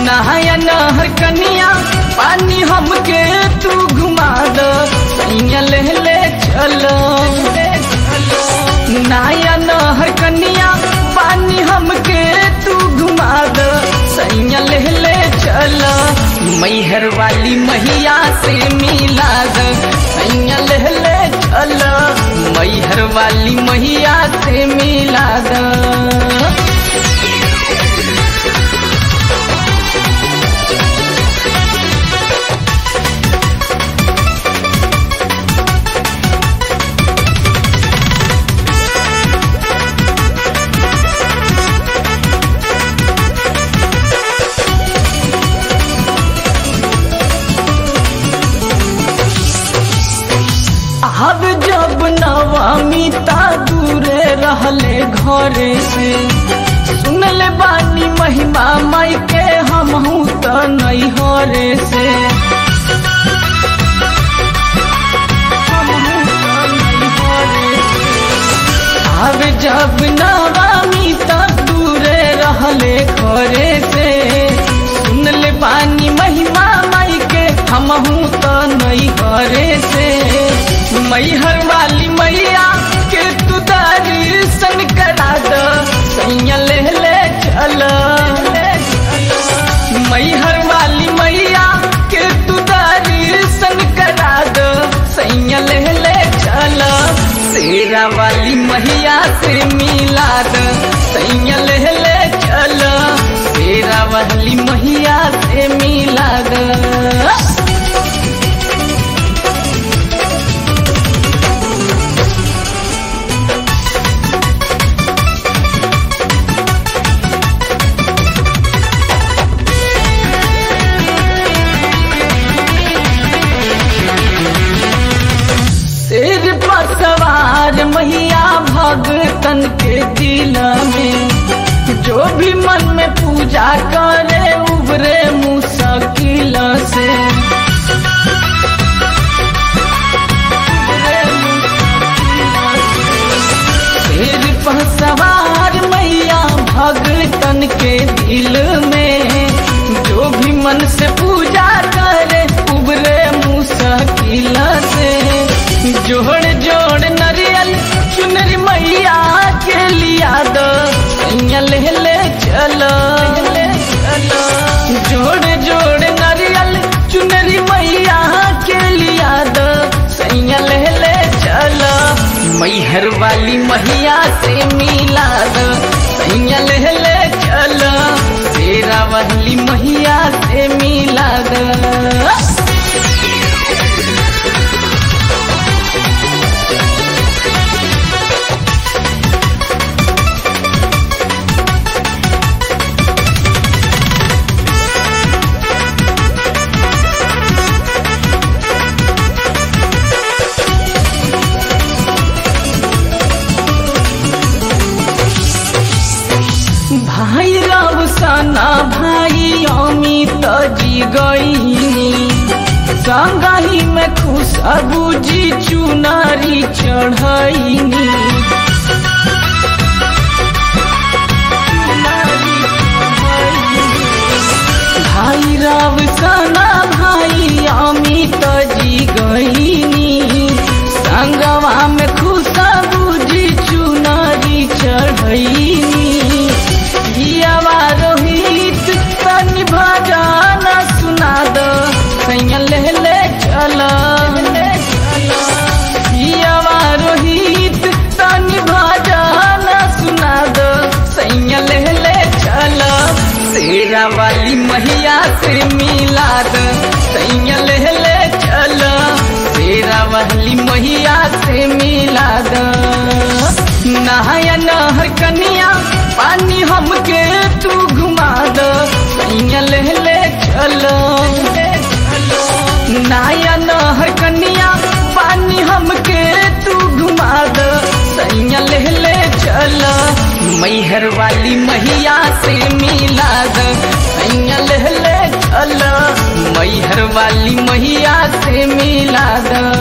नहाया नहर कनिया पानी हमके तू घुमा दो सैया ले ले चलो नहाया नहर कनिया पानी हमके तू घुमा दो सैया ले ले चलो मैहर वाली मैया से मिला दो सैया ले ले चलो मैहर वाली मैया से मिला दो अब जब नवामी ता दूरे रहले घरे से सुनले बानी महिमा माई के हमहू त नहीं हरे से हमहू त नैहरे से। अब जब नवामी ता दूरे रहले घरे से सुनले बानी महिमा माई के हमहू त नहीं हरे से मैहर वाली मैया के तू दर्शन करा दो सैया ले ले चल मैहर वाली मैया के तू दर्शन करा दो सैया ले ले चल शेरा वाली मैया से मिला दो सैया ले ले चल शेरा वाली मैया से मिला दो शेर पर सवार मैया भगतन के दिल में जो भी मन में पूजा करे उबरे मुश्किल से शेर पर सवार मैया भगतन के दिल में जो भी मन से पूजा करे उबरे मुश्किल से जोड़ जोड़ नरियल चुनरी मैया के लिया दो सैया ले ले चलो जोड़ जोड़ नरियल चुनरी मैया के लिया दो सैया ले ले चलो मैहर वाली मैया से मिला दो सैया ले ले चलो तेरा वाली मैया से मिला दो भाई रावसाना भाई अमित जी गईनी संगही में खुशबू जी चुनारी चढ़ैनी भाई रावसाना भाई अमित जी गईनी संगवा में खुशबू जी चुनारी चढ़ैनी जियावा रोहित तनि भजन सुना दो सैया ले ले चल जियावा रोहित तनि भजन सुना दो सैया ले ले चल शेरा वाली मैया से मिला दो सैया ले ले चल शेरा वाली मैया से मिला दो नहाया नहर कनिया पानी हमके तू घुमा दो सैया ले ले चलो नहाया नहर कनिया पानी हमके तू घुमा दो सैया ले ले चलो मैहर वाली मैया से मिला दो सैया ले ले चलो मैहर वाली मैया से मिला दो